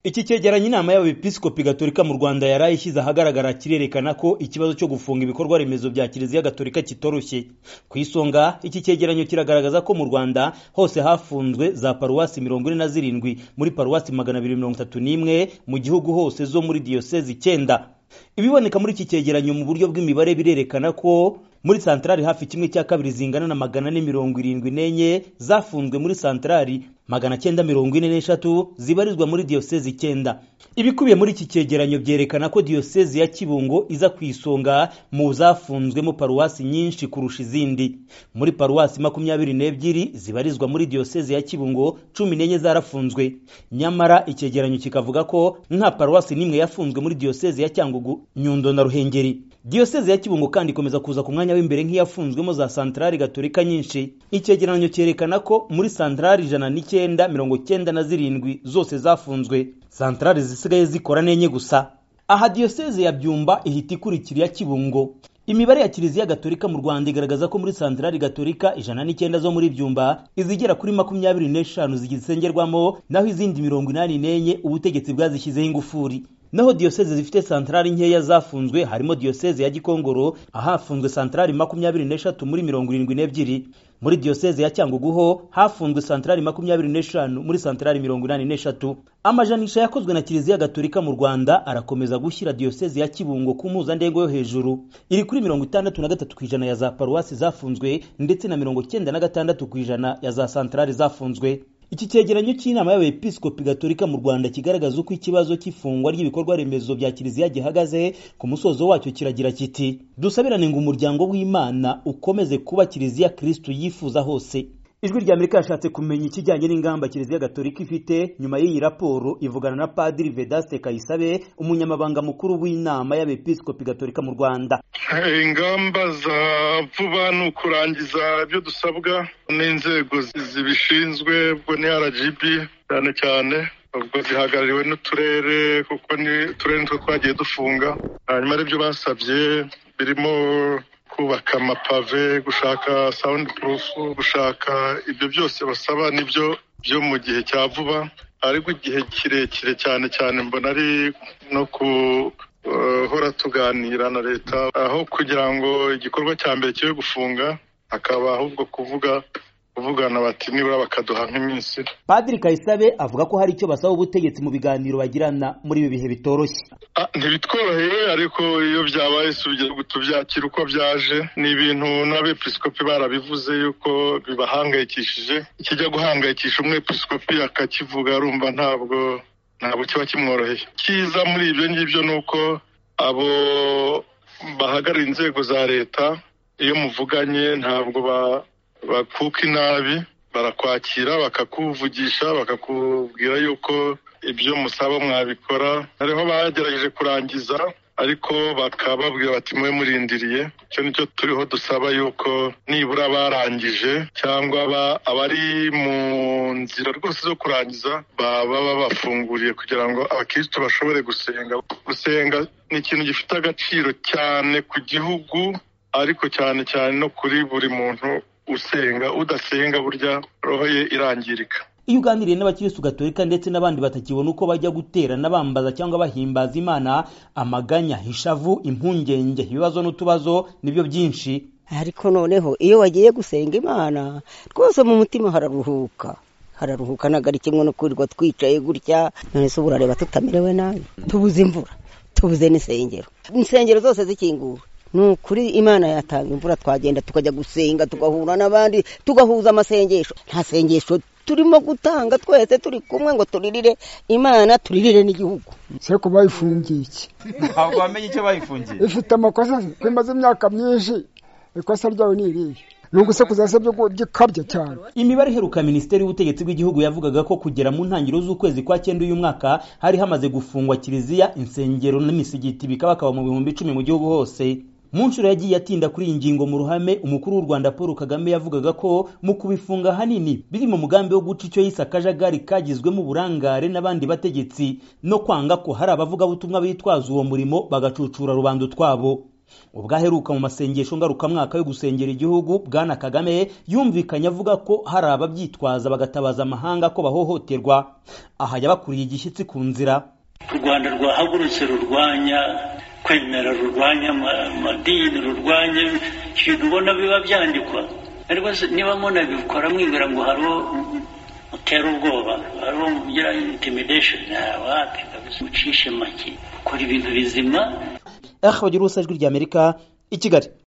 Iki cyegeranyo inama y'abepiskopi gatolika mu Rwanda yari ishyize ahagaragara kirerekana ko ikibazo cyo gufunga ibikorwa remezo bya kiliziya gatolika kitoroshye. Ku isonga iki cyegeranyo kiragaragaza ko mu Rwanda hose hafunzwe za paruwasi mirongo ine na zirindwi muri paruwasi magana abiri mirongo itatu n'imwe mu gihugu hose zo muri diyosezi icyenda. Ibiboneka muri iki cyegeranyo mu buryo bw'imibare birerekana ko muri santarari hafi kimwe cya kabiri zingana na magana ane mirongo irindwi n'enye zafunzwe muri santarari magana cyenda mirongo ine n'eshatu zibarizwa muri diyosezi icyenda ibikubiye muri iki cyegeranyo byerekana ko diyosezi ya kibungo iza ku isonga mu zafunzwemo paruwasi nyinshi kurusha izindi muri paruwasi makumyabiri n'ebyiri zibarizwa muri diyosezi ya kibungo cumi n'enye zarafunzwe nyamara icyegeranyo kikavuga ko nta paruwasi n'imwe yafunzwe muri diyosezi ya cyangugu nyundo na ruhengeri diyosezi ya kibungo kandi ikomeza kuza ku mwanya mwanya w'imbere nk'iyafunzwemo za santarari gatolika nyinshi icyegeranyo cyerekana ko muri santarari ijana n'icyenda mirongo cyenda na zirindwi zose zafunzwe santarari zisigaye zikora n'enye gusa aha diyoseze ya byumba ihita ikurikira iya kibungo imibare ya kiliziya gatolika mu rwanda igaragaza ko muri santarari gatolika ijana n'icyenda zo muri byumba izigera kuri makumyabiri n'eshanu zigisengerwamo naho izindi mirongo inani n'enye ubutegetsi bwazishyizeho ingufuri naho diyoseze zifite santarari nkeya zafunzwe harimo diyoseze ya gikongoro ahafunzwe santarari makumyabiri n'eshatu muri mirongo irindwi n'ebyiri muri diyoseze ya cyangugu ho hafunzwe santarari makumyabiri n'eshanu muri santarari mirongo inani n'eshatu amajanisha yakozwe na kiliziya gatolika mu rwanda arakomeza gushyira diyoseze ya kibungo ku mpuzandengo yo hejuru iri kuri mirongo itandatu na gatatu ku ijana ya za paruwasi zafunzwe ndetse na mirongo cyenda na gatandatu ku ijana ya za santarari zafunzwe iki cyegeranyo cy'inama y'abepiskopi gatolika mu rwanda kigaragaza uko ikibazo cy'ifungwa ry'ibikorwa remezo bya kiliziya gihagaze ku musozo wacyo kiragira kiti dusabirane ngo umuryango w'imana ukomeze kuba kiliziya kirisitu yifuza hose ijwi rya amerika yashatse kumenya ikijyanye n'ingamba kiliziya gatolika ifite nyuma y'iyi raporo ivugana na padiri vedaste kayisabe umunyamabanga mukuru w'inama y'abepiskopi gatolika mu rwanda ingamba za vuba ni ukurangiza ibyo dusabwa n'inzego zibishinzwe ubwo ni rgb cyane cyane ubwo zihagarariwe n'uturere kuko ni uturere nitwo twagiye dufunga hanyuma aribyo basabye birimo kubaka amapave gushaka sound proof gushaka ibyo byose basaba nibyo byo mu gihe cya vuba ariko igihe kirekire cyane cyane mbona ari no guhora tuganira na leta aho kugira ngo igikorwa cya mbere kibe gufunga hakaba ahubwo kuvuga kuvugana bati nibura bakaduha nk'iminsi padiri kayisabe avuga ko hari icyo basaba ubutegetsi mu biganiro bagirana muri ibi bihe bitoroshye ntibitworoheye ariko iyo byabaye tubyakira uko byaje ni ibintu n'abepiskopi barabivuze yuko bibahangayikishije kijya guhangayikisha umwepiskopi akakivuga arumva ntabwo ntabwo kiba kimworoheye cyiza muri ibyo ngibyo ni uko abo bahagarariye inzego za leta iyo muvuganye ntabwo ba bakuka inabi barakwakira bakakuvugisha bakakubwira yuko ibyo musaba mwabikora hariho bagerageje kurangiza ariko bakababwira bati mube murindiriye icyo nicyo turiho dusaba yuko nibura barangije cyangwa abari mu nzira rwose zo kurangiza baba babafunguriye kugira ngo abakirisitu bashobore gusenga gusenga ni ikintu gifite agaciro cyane ku gihugu ariko cyane cyane no kuri buri muntu usenga udasenga burya roho ye irangirika iyo uganiriye n'abakirisitu gatolika ndetse n'abandi batakibona uko bajya guterana bambaza cyangwa bahimbaza imana amaganya ishavu impungenge ibibazo n'utubazo nibyo byinshi ariko noneho iyo wagiye gusenga imana rwose mu mutima hararuhuka hararuhuka ntabwo ari kimwe no kwirirwa twicaye gutya none se ubu urareba tutamerewe nabi tubuze imvura tubuze n'insengero insengero zose zikingura ni ukuri imana yatanga imvura twagenda tukajya gusenga tugahura n'abandi tugahuza amasengesho nta sengesho turimo gutanga twese turi kumwe ngo turirire imana turirire n'igihugu se ko bayifungiye iki ntabwo wamenye icyo bayifungiye ifite amakosa imaze imyaka myinshi ikosa ryawe ni irihe ni ugusakuza se byo gikabya cyane imibare iheruka minisiteri y'ubutegetsi bw'igihugu yavugaga ko kugera mu ntangiriro z'ukwezi kwa cyenda uyu mwaka hari hamaze gufungwa kiliziya insengero n'imisigiti bikaba bakaba mu bihumbi icumi mu gihugu hose mu nshuro yagiye atinda kuri iyi ngingo mu ruhame umukuru w'u rwanda paul kagame yavugaga ko mu kubifunga ahanini biri mu mugambi wo guca icyo yise akajagari kagizwemo uburangare n'abandi bategetsi no kwanga ko hari abavugabutumwa bitwaza uwo murimo bagacucura rubanda utwabo ubwaheruka mu masengesho ngarukamwaka yo gusengera igihugu bwana kagame yumvikanye avuga ko hari ababyitwaza bagatabaza amahanga ko bahohoterwa aha yabakuriye igishyitsi ku nzira u rwanda rwahagurutse rurwanya kwemera rurwanya amadini rurwanya ibintu ubona biba byandikwa ariko niba munabikora mwibwira ngo hariho utera ubwoba hariho ugira intimidation wapi kabisa ucishe make ukora ibintu bizima aha bagira ijwi ry'amerika i kigali